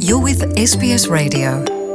You're with SBS Radio.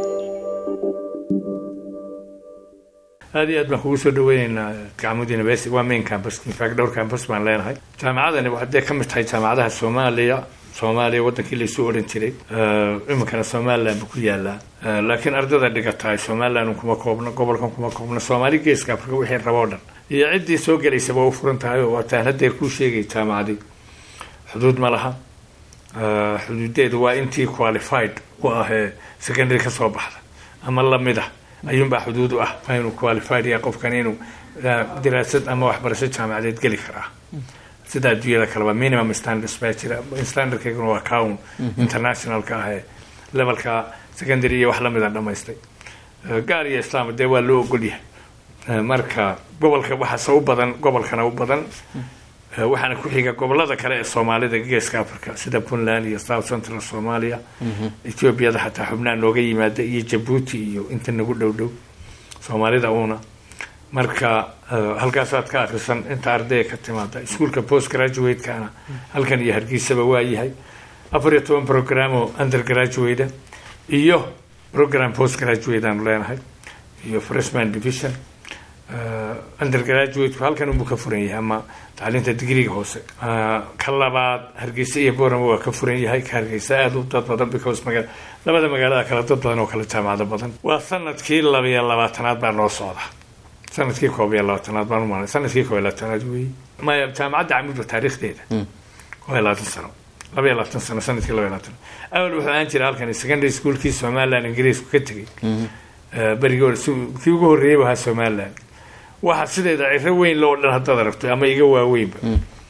aad iyo aad baan kugu soo dhaweyneynaa gacmud university waa main campus infact dhowr campus baan leenahay jaamacadani waxay ka mid tahay jaamacadaha soomaaliya soomaaliya wadankii laysuu odhan jiray iminkana somaliland buu ku yaalaa laakiin ardada dhigata ay somaliland kuma koobna gobolkan kuma koobna soomaali geeska afrika wixii rabo o dhan iyo ciddii soo gelaysaba u furan tahay oo waataan haddeer kuu sheegay jaamacadii xuduud ma laha xuduudeedu waa intii qualified u ah ee secondary ka soo baxda ama lamid ah ayuunbaa xuduud u ah waa inuu qualified yahay qofkan inuu diraasad ama waxbarasho jaamacadeed geli karaa sida adduunyada kaleba minimum standards baa jira standardkeeguna waa cown internationalka ah ee levelka secondary iyo wax lamida dhamaystay gaar iyo islaam dee waa loo ogol yahay marka gobolka waxaase u badan gobolkana u badan waxaana ku xiga gobolada kale ee soomaalida geeska africa sida puntland iyo south central somalia ethoobiada xataa xubnaa nooga yimaada iyo jabuuti iyo inta nagu dhow dhow soomaalida uuna marka halkaasaad ka akrisan inta ardaya ka timaada iskuolka post graduate-kana halkan iyo hargeysaba waa yahay afar iyo toban programo under graduate iyo program post graduate aanu leenahay iyo freshman division undergraduateku halkan unbuu ka furan yahay ama tacliinta digriga hoose ka labaad hargeysa iyo borama waa ka furan yahay ka hargeysa aada u dad badan because maga labada magaalada kale dad badan oo kale jaamacado badan waa sanadkii labiyo labaatanaad baa noo socda sanadkii koob iyo labaatanaad baan umalay sanadkii koob iyo labaatanaad weeye maya jaamacadda camud taariikhdeeda koob iyo labaatan sano laba iyo labaatan sano sanadkii laba iyo labaatan awal wuxuu ahaan jira halkan secondary schoolkii somaliland ingiriisku ka tegey berigii hore kii ugu horreeyay ahaa somaliland waxa sideeda ciro weyn loo dhan haddaad aragto ama iga waaweynba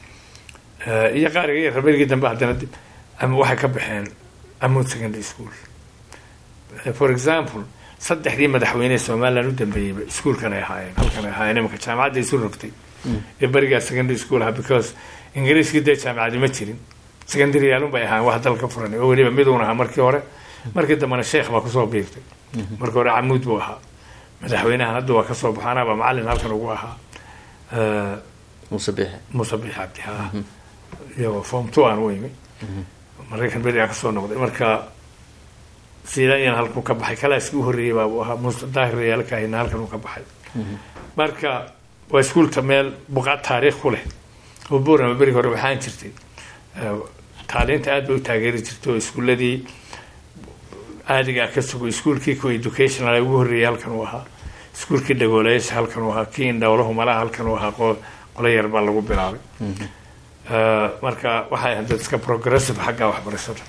iyo qaariga iyo raberigii dambe haddana dib ama waxay ka baxeen amud secondary school for example saddexdii madaxweyne ee somaliland u dambeeyeyba iskuolkan ay ahaayeen halkan ay ahaayeen imanka jaamacadda isu rogtay ee berigaa secondary school aha because ingiriiskii dee jaamacadi ma jirin secondary yaalun bay ahaayeen wax dalka furan oo weliba miduun ahaa markii hore markii dambena sheekh baa kusoo biirtay markii hore camuud buu ahaa madaxweynahan hadda waa kasoo baxo anaaba macalin halkan ugu ahaa muuse biixe muuse biix cabdi ha iyagoo form two aan u imi maraykan berigaa kasoo noqday marka sidayan halkuu ka baxay kalaaskii u horreeyey baabuu ahaa muuse daahir yaalkaahina halkan uu ka baxay marka waa iskuulka meel buqaad taariikh ku leh oo borama berigi hore waxaan jirtay taaliinta aad bay u taageeri jirtay oo iskuuladii caadigaa ka sugo iskuolkii co educational ugu horreeyay halkan uu ahaa iskuolkii dhagooleyaasha halkan uu ahaa kii indhowlahu malaha halkan uu ahaa qolo yar baa lagu bilaabay marka waxay ahayd dad iska progressive xagga waxbarashada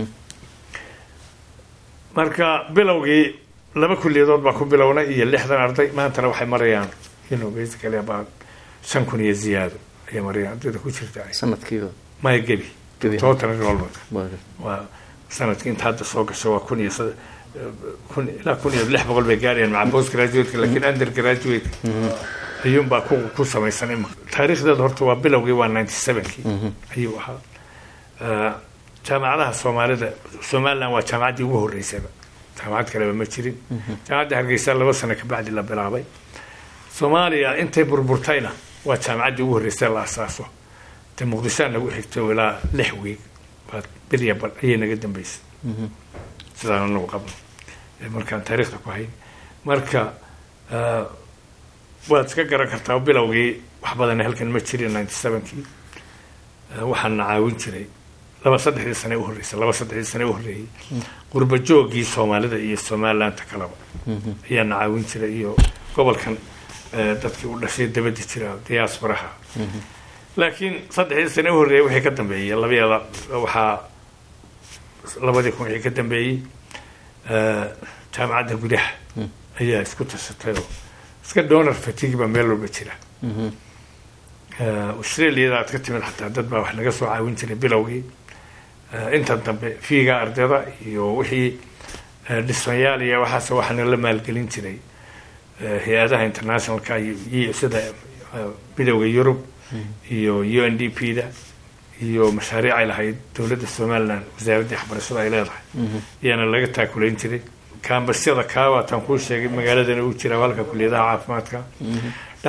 marka bilowgii laba kulliyadood baa ku bilownay iyo lixdan arday maantana waxay marayaan ino basically about shan kun iyo ziyaado ayay marayaan ardayda ku jirta sanadkiiba maya gebi Gebi. total enrollment waa sanadkii inta hadda soo gasho waa kun iyo sad- kun ilaa kun iyo lix boqol bay gaarayaan maca post graduate laakiin under graduate ayuunbaa ku ku samaysan ima taariikhdeeda horta waa bilowgii waa ninety sevenkii ayuu ahaa Eh, jaamacadaha soomaalida somaliland waa jaamacaddii ugu horreysaba jaamacad kaleba ma jirin jaamacadda hargeysa laba sano kabacdi la bilaabay soomaaliya intay burburtayna waa jaamacaddii ugu horreysay la asaaso de muqdishoa nagu xigto ilaa lix wiig baa bilya bal ayay naga dambeysay sidaan anagu qabno ee markaan taariikhda ku hayn marka eh, waad iska garan kartaa bilowgii wax badan halkan ma jirin ninety sevenkii waxaana caawin jiray laba saddexdii sane u horreysay laba saddexdii sane u horreeyey qurba joogii soomaalida iyo somalilandta kaleba ayaana caawin jiray iyo gobolkan eh, dadkii u dhashay dabadi jira diasporaha laakiin saddexdii sane u horreeyay wixii ka dambeeyey labayaada waxaa labadii kun wixii ka dambeeyey eh, jaamacadda gudaha ayaa isku tashatay oo iska donor fatigue baa meel walba jira Eh, australiada aad ka timid xataa dad baa wax naga soo caawin jiray bilowgii Eh, inta dambe fiiga ardayda iyo wixii eh, dhismayaal iyo waxaas waxaana la maalgelin jiray eh, hay-adaha internationalka iyo iyo sida eh, midowda yurub iyo u n d p da iyo mashaariic ay lahayd dowladda somaliland wasaaraddii waxbarashada ay leedahay ayaana laga taakulayn jiray kaambasyada kaawaataan kuu sheegay magaaladana uu jira halka kuliyadaha caafimaadka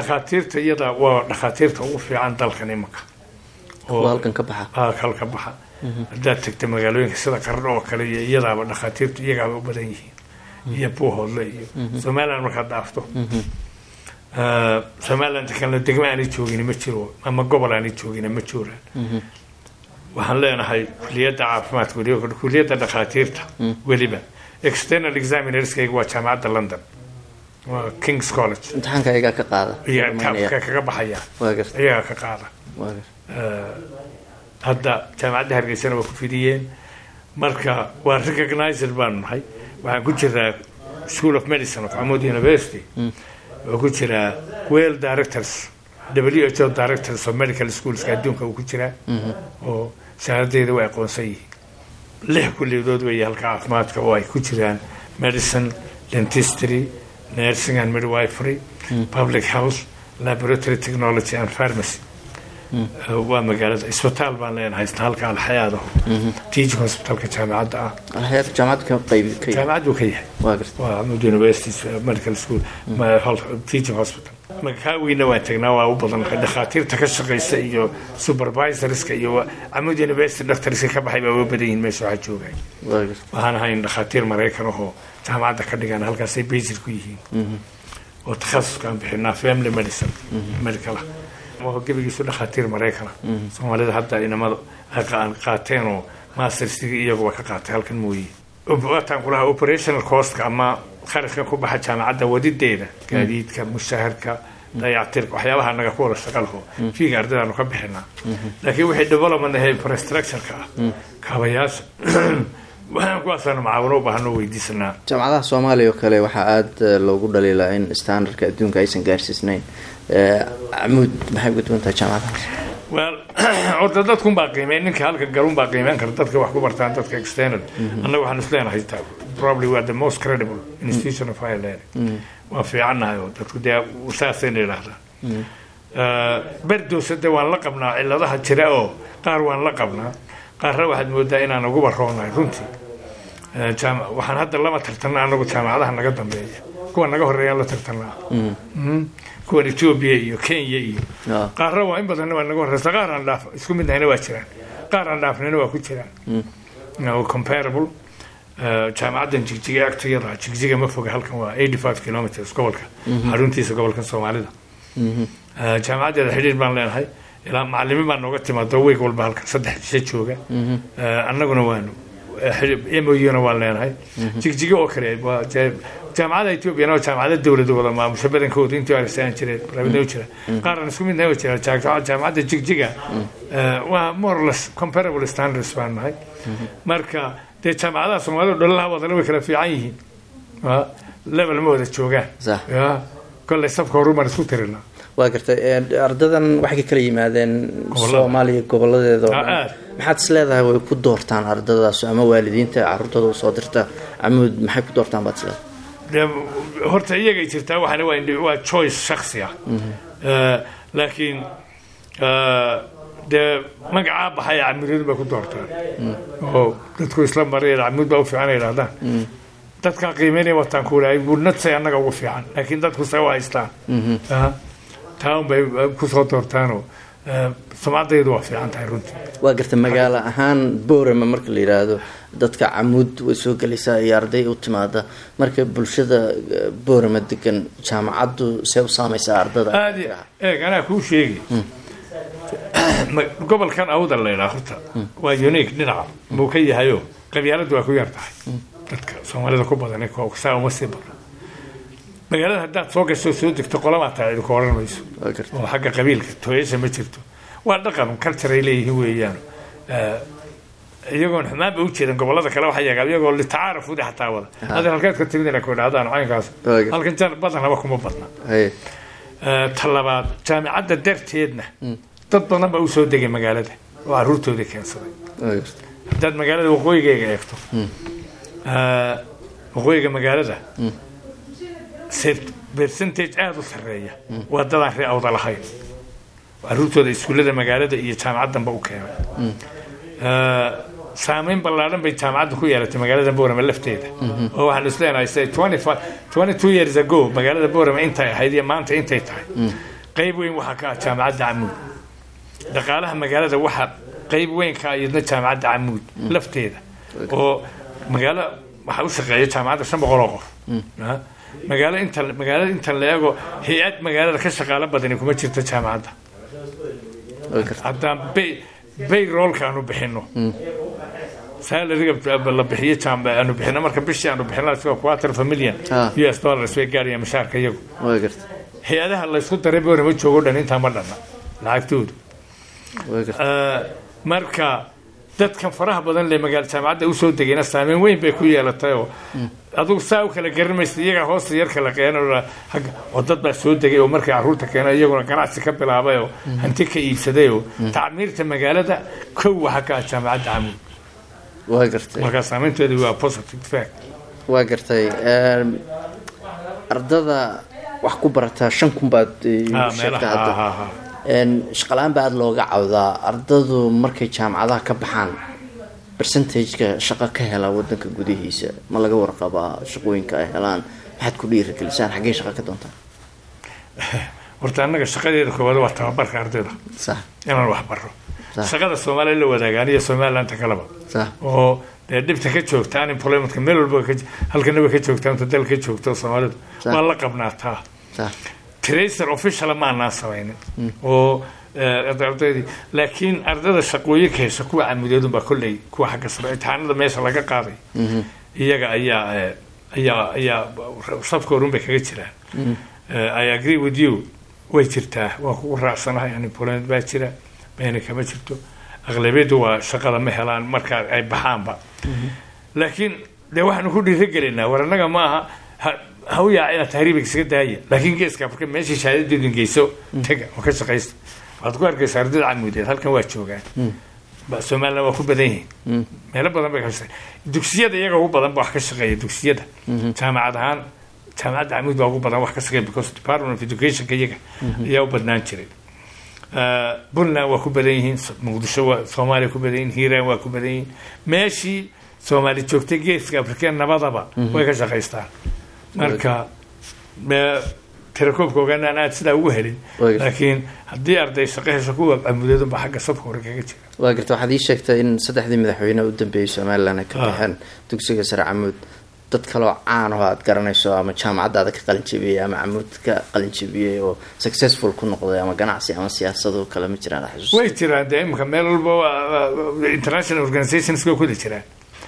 dhakhaatiirta iyada waa dhakhaatiirta ugu fiican dalkan imanka kuwa halkan ka baxa ah, halka baxa haddaad tagta magaalooyinka sida qardho oo kale iyo iyadaaba dhakhaatiirtu iyagaaba u badan yihiin iyo buuhoodle iyo somaliland markaad dhaafto Eh, somaliland kalena degmo aanay joogin ma jiro ama gobol aanay joogin ma jiraan waxaan leenahay kuliyadda caafimaadka weliba kuliyadda dhakhaatiirta weliba external examinerskayga waa jaamacadda london waa kings college imtixaanka ayagaa ka qaada iyo Rumaynaya. ka kaga baxaya waa garta iyagaa ka qaada waa garta Eh, hadda jaamacadda hargeysana waa ku fidiyeen marka waa recognized baanu nahay waxaan ku jiraa school of medicine of amod university oo ku jiraa well directors w h o directors of medical schoolska adduunka uu ku jiraa oo shahaadadeeda way aqoonsan yihiin lix kulliyadood weeye halka caafimaadka oo ay ku jiraan medicine dentistry nursing and midwifery public health laboratory technology and pharmacy waa magaalada isbitaal baan leenahay isna halka alxayaada teaching hospitalka jaamacadda ah alxayaad jaamacad ka qayb ka yahay jaamacaddu ka yahay waa garta waa Ahmed University Medical School ma- hol- teaching hospital magakaaweyna waan tagnaa waa u badan dhakhaatiirta ka shaqeysa iyo supervisorska iyo Ahmed University doctorska ka baxay baa u badan yihiin meesha waxaa joogay waa garta waxaan ahayn dhakhaatiir maraykan ahoo jaamacadda ka dhigaan halkaasay basic ku yihiin oo takhasuskaan bixinaa family medicine medical oo gebigiisu dhakhaatiir maraykana soomaalida hadda inamada ay qa- qaateen oo mastersigii iyaguba ka qaatay halkan mooye waataan kulaha operational costka ama kharashka ku baxa jaamacadda wadideeda gaadiidka mushaharka dayactirka waxyaabaha naga ku wada shaqalaho fiiga ardaydaanu ka bixinaa laakiin wixii development ahe infrastructureka ah kaabayaasha waxaan kuwaasaanu macaawino u baahano weydiisanaa jaamacadaha soomaaliya oo kale waxaa aada loogu dhaliilaa in standardka adduunka aysan gaarsiisnayn Eh, camuud maxay uga duwan tahay jaamacadahaas well horta dadkunbaa qiimeyn ninka halka galunbaa qiimeyn kara dadka wax ku bartaan dadka external annaga waxaan is leenahay ta- probably we are the most credible institution of higher learning waan fiicannahay oo dadku dee saasayna yidhaahdaa berdowsade waan la qabnaa ciladaha jira oo qaar waan la qabnaa qaarna waxaad moodaa inaan uguba roonahay runtii Eh, jaam- waxaan hadda lama tartanna anagu jaamacadaha naga dambeeya kuwa naga horeeyaan la tartanaa Mm. kuwan ethiopia iyo kenya iyo Ah. qaarna waa in badanna waa naga horeysa qaar aan dhaaf isku mid nahayna waa jiraan qaar aan dhaafnayna waa ku jiraan No, comparable Eh, jaamacaddan jigjiga agtayada jigjiga ma foga halkan waa 85 kilometers gobolka xaruntiisa gobolka soomaalida Eh, jaamacaddeeda xidhiir baan leenahay ilaa macalimiin baa nooga timaado week walba halkan saddex jisha jooga Eh, annaguna waanu mouna waan leenahay jigjiga oo kale waa ja- jaamacada ethoobiana waa jaamacada dowlada wada maamusha badankooda intii arsaan jireen private u jira qaaraan isku midnahay waa jira Jaamacada- jaamacadda jigjiga eh, waa more or less comparable standards baan nahay marka dee jaamacadaha soomaalida dhalalaha wadana way kala fiican yihiin Waa level ma wada joogaan Sax. Ya, kolley safka horumaan isku tirinaa waa gartay Eh, ardadan waxay ka kala yimaadeen Gobollada. soomaaliya goboladeeda oo Ah, dhan aad. maxaad is leedahay way ku doortaan ardadaas ama waalidiinta caruurtooda usoo dirta camuud maxay ku doortaan baad is leedahay dee horta iyagay jirtaa waxana waa indi- waa choice shaksi ah Eh, laakiin eh, dee magacaa baxaya camuudyadu bay ku doortaan oo dadku isla maraya camuud baa u fiican ay idhahdaan dadkaa qiimeynaya wataan ku walaay budnadsay annaga ugu fiican laakiin dadku se u haystaan Ah, taa un bay kusoo doortaanoo eh, sumcaddaydu waa fiican tahay runtii waa gartay magaalo ahaan boorama marka la yidhaahdo dadka camuud way soo gelaysaa iyo arday u timaada marka bulshada eh, boorama degan jaamacaddu see u saameysaa ardada aad iyo eeg anaa kuu sheegi Ma- gobolkan awdal la yidhaha horta waa unique dhinaca buu ka yahayo qabyaaladu waa ku yar tahay dadka soomaalida ku badan saa uma sii badan magaalada haddaad soo gasho soo degto qolamaa tahay idinku oran mayso waa gartay oo xagga qabiilka tooyasha ma jirto waa dhaqan culture ay leeyihiin weeyaan Eh, iyagoon xumaanba u jeedan gobolada kale waxaa yagaa iyagoo litacaaruf ude xataa wada hadda halkeed ka timid inay ku idhahdaan caynkaas Waaga. halkan jan badan laba kuma badna haye Eh, ta labaad jaamicadda darteedna dad badan baa u soo degay magaalada oo caruurtoodii keensaday waa gartay haddaad magaalada waqooyigayga eegto eh, waqooyiga magaalada ser- percentage aada u sarreeya waa dadaan ree awda lahayn caruurtooda iskuullada magaalada iyo jaamacaddanba u keenay Eh, saameyn ballaadhan bay jaamacadda ku yeelatay magaalada boorama lafteeda oo waxaan is leenahay say 25 22 years ago magaalada boorama intay ahayd iyo maanta intay tahay qayb weyn waxaa ka ah jaamacadda camuud dhaqaalaha magaalada waxa qeyb weynka iyadna jaamacadda camuud lafteeda oo magaalo waxaa u shaqeeya jaamacadda shan boqol oo qof Ah, magaalo inta magaalada inta la eego hay-ad magaalada ka shaqaalo badani kuma jirto jaamacadda way gartay haddaan bay bayroolka aanu bixino salariga la bixiyo jaam aanu bixino marka bishii aanu bixino isagoo quarter of a million Ah. u s dollars bay gaarayaan mushaarka iyagu way gartay hay-adaha laysku daray boona ma joogo dhan intaa ma dhanna lacagtoodu way gartay Ah, marka dadkan faraha badan le magaala jaamacadda usoo degayna saameyn weyn bay ku yeelatay oo adugu saa u kala garan maysa iyagaa hoosta yar kala keena oo hagga- oo dad baa soo degay oo markay carruurta keena iyaguna ganacsi ka bilaabay oo hanti ka iibsaday oo tacmiirta magaalada kow waxa ka ah jaamacadda camuud way gartay markaa saameynteedu waa positive fact waa gartay Een, ardada wax ku barataa shan kun baad eh, Ah, sheegtay meelaha hadda ha, ha, ha. Een, shaqalaan baa aada looga cawdaa ardadu markay jaamacadaha ka baxaan percentageka shaqo ka hela wadanka gudihiisa ma laga warqabaa shaqooyinka ay helaan maxaad ku dhiirigelisaan xaggee shaqo ka doontaan horta annaga shaqadeeda koowaad waa tababarka ardayda sax inaan wax baro Sax. shaqada soomaaliya la wadaagaan iyo somalilandta kaleba sax oo dee dhibta ka joogta unemploymentka meel walba ka halkanaba ka joogta inta dal ka joogta soomaalidu Sax. waa la qabnaataa sax tracer officiala ma anaan samaynin oo eh, ardaydii laakiin ardada shaqooyinka hesha kuwa camudeedunbaa kolley kuwa xagga sare imtixaanada meesha laga qaaday iyaga ayaa eh, ayaa ayaa safka horun bay kaga jiraan Eh, i agree with you way jirtaa waa kugu raacsanahay unemployment baa jira meena kama jirto aqlabiyadu waa shaqada ma helaan marka ay baxaanba laakiin dee waxaanu ku dhiirigelinaa war annaga maaha ha- ha u yaaca inaad tahriiba isaga daaya laakiin geeska afrika meeshii shahaadadeedu geyso taga oo ka shaqaysta waxaad ku arkaysa ardada camuudeed halkan waa joogaan Ba- somaliland waa ku badan yihiin meelo badan bay ka shaqeey dugsiyada iyaga ugu badan ba wax ka shaqeeya dugsiyada jaamacad ahaan jaamacadda camuud baa ugu badan wax ka shaqeeya because department of educationka iyaga ayaa u badnaan jiray Eh, puntland waa ku badan yihiin So- muqdisho waa soomaaliya ku badan yihiin hiiraan waa ku badan yihiin meeshii soomaali joogtay geeska afrika nabadaba way ka shaqaystaan marka me- tirakoobka ogaana aan aad sidaa ugu helin Way- laakiin haddii arday shaqo hesho kuwa camudeedunba xagga safka hore kaga jira waa garta waxaad ii sheegtay in saddexdii madaxweyne u dambeeyey somalilan ay ka Ah. baxeen dugsiga sare camuud dad kaloo caan oo aad garanayso ama jaamacadaada ka qalin jebiyey ama camuud ka qalin jebiyey oo successful ku noqday ama ganacsi ama siyaasado kale ma jiraan xasuus way jiraan dee imika meel walba waa- waa- international organizations way kuda jiraan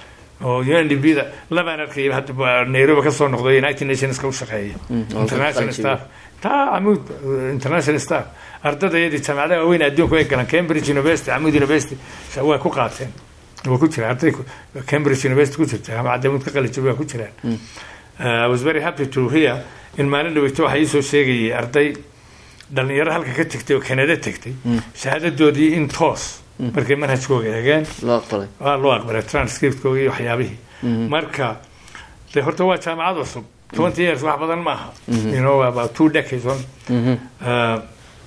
oo UNDP da labaan arkaya hadda waa Nairobi ka soo noqday United Nations ka u shaqeeya oo international ka staff taa Amud international staff ardadayadii jaamacadaha waaweyn adduunka way galaan Cambridge University Amud University sa- way ku qaateen waa ku jira arday ku- Cambridge University ku jirta jaamacadda Amud ka qalin jabay waa ku jiraan Uh, I was very happy to hear in maalin dhaweyto waxaa iisoo sheegayay arday dhalinyaro halka ka tegtay oo Canada tegtay shahaadadoodii in toos markay manhajkooga eegeen loo aqbalay waa loo aqbalay transcriptkooga iyo waxyaabihii marka de horta waa jaamacad cusub twenty years wax badan maaha you know about two decades on Uh,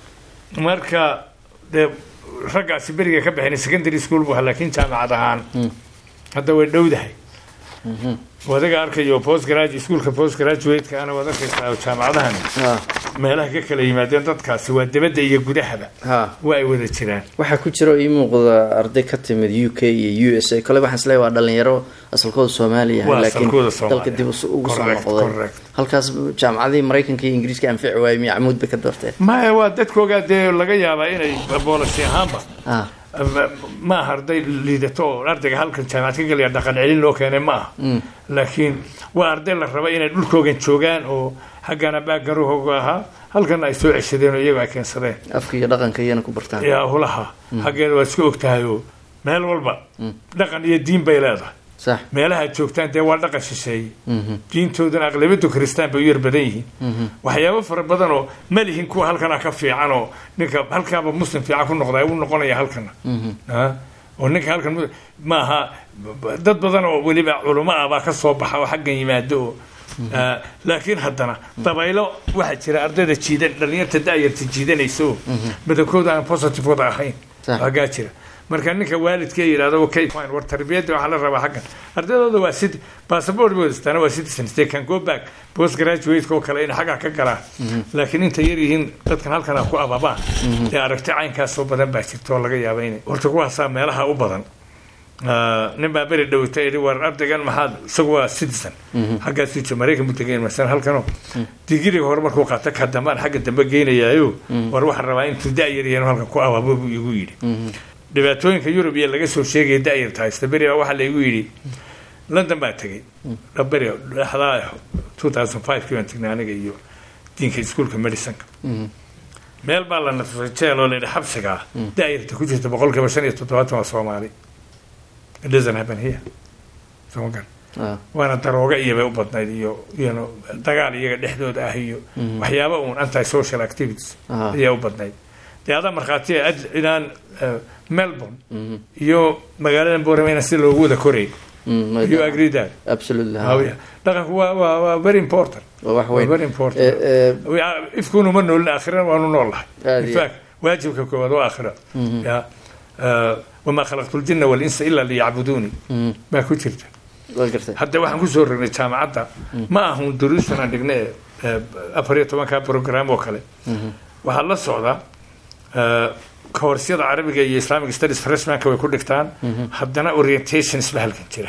marka de raggaasi beriga ka baxeen secondary school bu ahaa laakiin jaamacad ahaan hadda way dhowdahay wadaga arkayo post graduate iskuulka post graduate-ka ana waad arkaysaa oo jaamacadahan ha meelaha ka kala yimaadeen dadkaasi waa dibadda iyo gudahaba ha waa ay wada jiraan waxaa ku jira oo ii muuqda arday ka timid u k iyo u s a kole waxaan isleeyahay waa dhalinyaro asalkooda soomaaliya Waa laakiin asalkooda Soomaaliya. dalka dib us- ugu soo Correct, noqday correct. halkaas jaamacadihii maraykanka iyo ingiriiska anfici waayey miya camuud bay ka doorteen maya waa dadkoogaa dee laga yaabaa inay boolasi ahaanba ha ma aha arday liidato oo ardayga halkan jaamacad ka gelaya dhaqan celin loo keenay ma aha laakiin waa arday la raba inay dhulkoogan joogaan oo haggana baagaruhooga ahaa halkana ay soo ceshadeen oo iyago ay keensadeen afka iyo dhaqanka iyana ku bartaan yaa hulaha haggeeda waa iska ogtahay oo meel walba dhaqan iyo diin bay leedahay sax meelaha aad joogtaan dee waa dhaqan shisheeye diintoodana aqlabiyadu kristaan bay u yar badan yihiin waxyaabo fara badan oo ma lihin kuwa halkana ka fiican oo ninka halkaaba muslim fiican ku noqda u noqonaya halkana Ah, oo ninka halkan mu- maaha dad badan oo weliba culamo ah baa ka soo baxa oo xaggan yimaado oo ah, laakiin haddana dabaylo waxaa jira ardayda jiidan dhalinyarta da'yarta jiidanaysa oo badankooda aan positive wada ahayn Sax. waagaa jira marka ninka waalidkee yidhahdo okay fine war tarbiyadda waxaa la rabaa xaggan ardaydooda waa city passport bay wadastaana waa citizens they can go back post graduate oo kale inay xaggaa ka galaan laakiin inta yar yihiin dadkan halkan ku ababaan ee aragti caynkaasoo badan baa jirta oo laga yaaba inay horta kuwaasaa meelaha u badan nin baa beri dhowta yidhi war ardaygan maxaad isagu waa citizen xaggaasuu jira maraykan buu tegay masalan halkanoo digiriga hore markuu qaata ka dambaan xagga dambe geynayaayo war waxaan rabaa intuu da-yar yahan halkan ku ababo buu igu yidhi dhibaatooyinka yurub iyo laga soo sheegaya da-yarta haysta beri baa waxaa laygu yidhi london baa tegey beri dhexdaa two thousand five kii baan tegnay aniga iyo diinka iskuolka medicinka meel baa la nasray jeel oo layidhi xabsiga ah da-yarta ku jirta boqolkiiba shan iyo toddobaatan waa soomaali it doesn't happen here soo gan waana darooga iyo bay u badnayd iyo iyano dagaal iyaga dhexdooda ah iyo waxyaaba uun anti social activities ayaa u badnayd dee adaa markhaati inaan melbourne iyo magaalada borama si loogu wada koray you agree that absolutely dhaqanku waa waa waa very important wax weyn very important ifkuunu ma noolin aakhirana waanu noolahay in fact waajibka koowaad waa aakhira ya wamaa khalaqtu ljina walinsa ila liyacbuduuni baa ku jirta hadda waxaan kusoo rognay jaamacadda ma ahun duruustan aan dhigna afar iyo tobanka program oo kale waxaa la socda koorsiyada carabiga iyo islamic studies freshmanka way ku dhigtaan haddana orientations ba halkan jira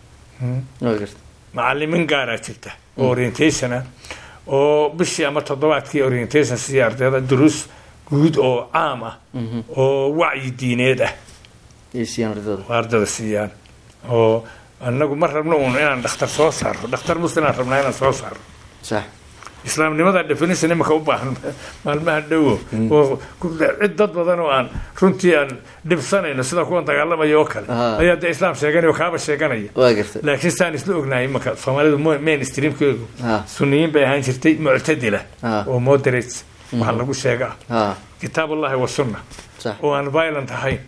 macalimiin gaaraa jirta oo orientation ah oo bishii ama toddobaadkii orientation siiya ardayda duruus guud oo caam ah oo wacyi diineed ah ardada siiyaan oo anagu ma rabno uun inaan dhakhtar soo saarno dhakhtar muslim aan rabnaa inaan soo saarno islaamnimada definition imika u baahan maalmaha dhowo oo cid dad badan oo aan runtii aan dhibsanayno sida kuwan dagaalamaya oo kale ayaa dee islaam sheeganaya oo kaaba sheeganaya laakiin saan isla ognahay imika soomaalidu mainstreamkeedu suniyiin bay ahaan jirtay muctadila oo moderates waxaa lagu sheega ah kitaab ullahi wa sunna oo aan violent ahayn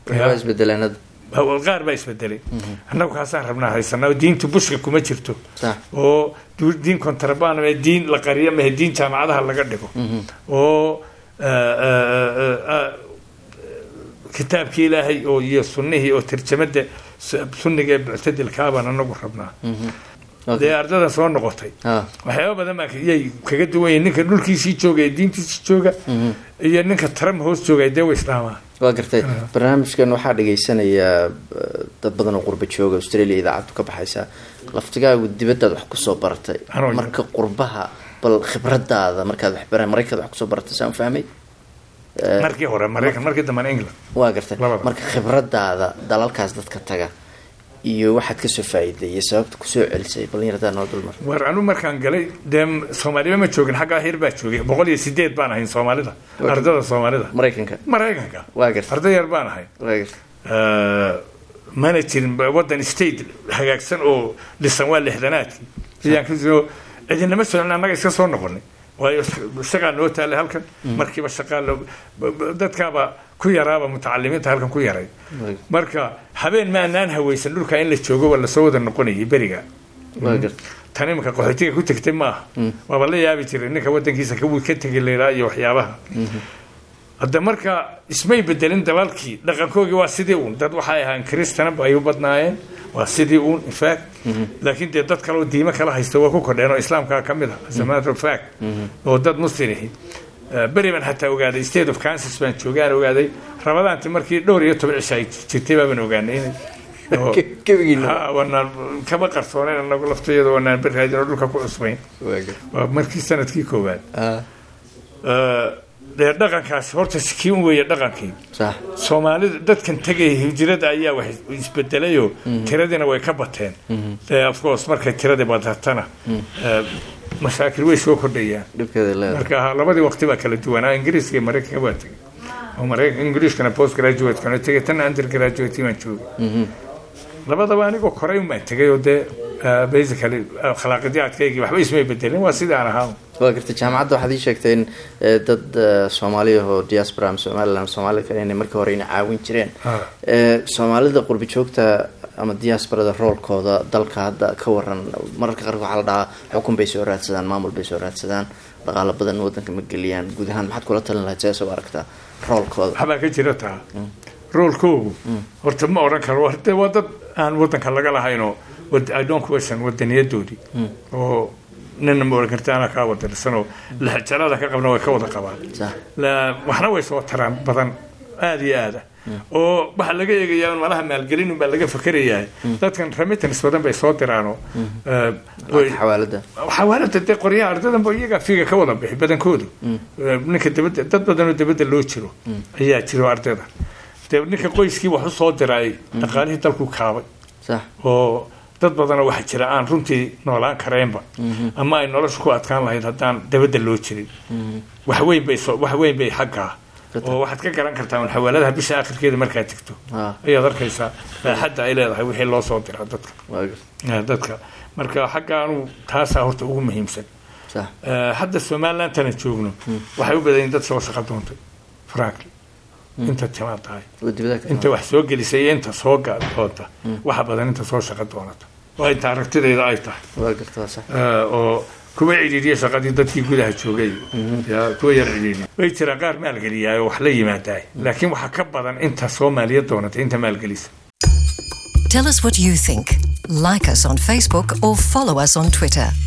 qaar baa isbedelay annagu kaasaan rabnaa haysanaa diintu bushka kuma jirto oo diin kontrabaan ee diin la qariyo mahe diin jaamacadaha laga dhigo oo kitaabkii ilaahay oo iyo sunnihii oo tarjamada sunniga ee muctadilkaabaan anagu rabnaa dee ardadan soo noqotay waxyaaba badan baa yay kaga duwan yihin ninka dhulkiisii jooga ee diintiisii jooga iyo ninka trump hoos jooga dee wa islaamaa waa gartay barnaamijkan waxaa dhagaysanayaa dad badan oo qurba jooga australia idaacaddu ka baxaysa laftigaagu dibadaad wax kusoo baratay marka qurbaha bal khibradaada markaad waxbara maraykaad wax kusoo baratay saan fahmay markii hore maraykan markii dambana england waa gartay marka khibradaada dalalkaas dadka taga iyo waxaad kasoo faa'iiday iyo sababta kusoo celisay ballinyaradaa noo dulmar war anu markaan galay dee soomaaliba ma joogin xaggaa hir baa joogay boqol iyo sideed baan ahayn soomaalida ardada soomaalida maraykanka maraykanka waa gartay arday yar baan ahay waa gartay mana jirin waddan state hagaagsan oo dhisan waa lixdanaadkii ayaan kasoo cidinama socon annaga iska soo noqonay waayo shaqaa noo taalay halkan markiiba shaqaa dadkaaba ku yaraaba mutacalimiinta halkan ku yaray marka habeen ma anaan haweysan dhulka in la joogo waa lasoo wada noqonayay beriga tan iminka qaxootiga ku tegtay maaha waaba la yaabi jiray ninka wadankiisa ka tegi laydhaa iyo waxyaabaha hadda marka ismay bedelin dabaalkii dhaqankoogii waa sidii uun dad waxay ahaan kristanab ay u badnaayeen waa sidii uun infact laakiin dee dad kale oo diimo kala haysta waa ku kordheen oo islaamkaa ka mid ah as a matter of fact oo dad muslimihi beri baan xataa ogaaday state of kansas baan joogaan ogaaday rabadaanti markii dhowr iyo toban cisha ay jirtay baabaan ogaanay inay wanaan kama qarsooneyn anagu laftayada wanaan beraadin oo dhulka ku cusbayn waa markii sanadkii koowaad dee dhaqankaasi horta kii un weeye dhaqankii soomaalida dadkan tegaya hijrada ayaa wax isbedelayoo tiradiina way ka bateen of course markay tiradii badatana mashaakil way soo kordhayaan marka labadii waqti baa kala duwanaa ingiriiska iyo maraykanka baa tegay oo maraykan ingiriiskana post graduate-kana tegay tanna under graduate baan joogay labadaba anigoo koray un baan tegay oo dee basically akhlaaqidyaadkaygii waxba ismay bedelin waa sidii aan ahaa waa gartay jaamacadda waxaad ii sheegtay in dad soomaaliya oo diaspora ama somaliland soomaalida kale inay markii hore ina caawin jireen soomaalida qurbi joogta ama diasporada roolkooda dalka hadda ka waran mararka qaarkood waxaa la dhahaa xukun bay soo raadsadaan maamul bay soo raadsadaan dhaqaalo badan wadanka ma geliyaan guud ahaan maxaad kula talin lahayd seesa u aragtaa roolkooda waxbaa ka jira taa roolkoogu horta ma odhan karo de waa dad aan wadanka laga lahaynoo i don't question wadaniyadoodii oo nina ma odhan karta anaa kaa wadanisanoo laxjalada ka qabna way ka wada qabaan sax waxna way soo taraan badan aada iyo aada oo waxaa laga eegayaa un malaha maalgelin unbaa laga fakerayaa dadkan remittance badan bay soo diraanoo lacagta xawaalada xawaalada dee qoryaha ardadanba iyagaa figa ka wada bixi badankoodu ninka dabadda dad badanoo dabadda loo jiro ayaa jiro ardayda dee ninka qoyskii wax u soo diray dhaqaalihii dalku kaabay sax oo dad badanoo waxaa jira aan runtii noolaan kareenba ama ay nolosha ku adkaan lahayd haddaan dabadda loo jirin wax weyn bay soo wax weyn bay xaggaa oo waxaad ka garan kartaa un xawaaladaha bisha akhirkeeda markaad tegto Ah. ayaad arkaysaa baaxadda ay leedahay wixii loo soo diraa dadka waa garta Eh, dadka marka xagga anu taasaa horta ugu muhiimsan sax Eh, hadda somalilandana joogno waxay u badan yihiin dad soo shaqo doontay frankly inta timaad tahay oo dibada ka inta wax soo gelisay iyo inta soo ga- doonta waxa badan inta soo shaqo doonata waa inta aragtidayda ay tahay waa garta waa sax Eh, oo kuwa cidhiidhiya shaqadii dadkii gudaha joogay ya kuwa yar cidhiidhiya way jiraa qaar maalgeliyaa oo wax la yimaadaa laakiin waxaa ka badan inta soomaaliya doonata inta maalgelisa Tell us what you think. Like us on Facebook or follow us on Twitter.